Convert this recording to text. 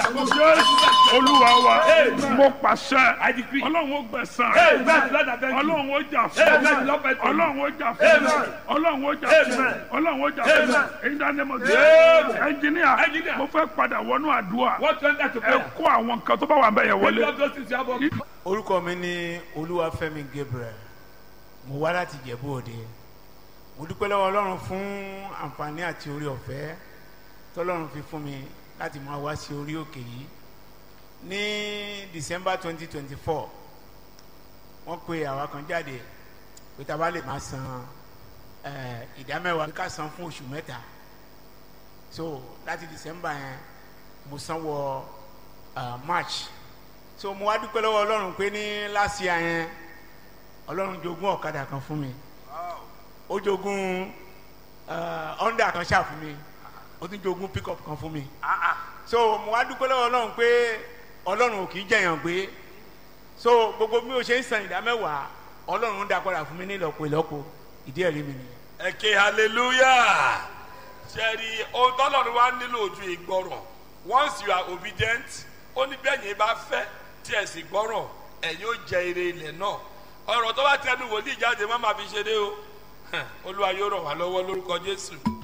jésù olúwa wa mo pàṣẹ I decree. ọlọ́run ó gbẹ̀sán Amen. Lord, I thank you. ọlọ́run ó jà Amen. fún Lord, I thank you. ọlọ́run ó jà fún Amen. ọlọ́run ó jà fún Amen. ọlọ́run ó jà fún Amen. èyí dáná mo dé Amen. ẹnjìníà Engineer. mo fẹ́ padà wọnú àdúrà What went that to ẹ prayer? kó àwọn nǹkan tó bá wà bẹ́ẹ̀ yẹn Lift wọlé up those things you have on. orúkọ mi ní olúwafẹ́mi gabriel mo wá láti jẹ̀bú òde mo dúpẹ́ lọ́wọ́ ọlọ́run fún àǹfààní àti orí ọ̀fẹ́ tọ́lọ́run fi fún mi láti máa wá sí orí òkè yìí ní december twenty twenty four wọ́n pe àwa kan jáde pé tá a bá lè máa san eh, ìdámẹ́wàá ká san fún oṣù mẹ́ta so láti december yẹn mo san wọ ah, march so mo wá dúpẹ́ lọ́wọ́ ọlọ́run pé ní last year yẹn ọlọ́run jogún ọ̀kadà kan fún mi ó jogún eh, honda kan ṣáà fún mi ó tún jogún pickup kan fún mi so mo wá dúpẹ́ lọ́wọ́ ọlọ́run pé ọlọ́run ò kì í jẹ̀yàn gbé so gbogbo bí o ṣe ń san ìdá mẹ́wàá ọlọ́run ń dá padà fún mi ní ìlọ́po ìlọ́po ìdí ẹ̀rí mi nìyẹn. ẹ ké hallelujah ṣẹ́ẹ̀rì ohun tọ́lọ́run wá nílò ojú ìgbọràn once you are obedient ó ní bẹ́ẹ̀ yẹn bá fẹ́ tí ẹ̀ sì gbọ́ràn ẹ̀yin ó jẹ ire ilẹ̀ náà ọ̀rọ̀ tó bá tẹnu wòlíì jáde má máa fi ṣeré o olúwa yóò ràn wá lọ́wọ́ lórúkọ jésù.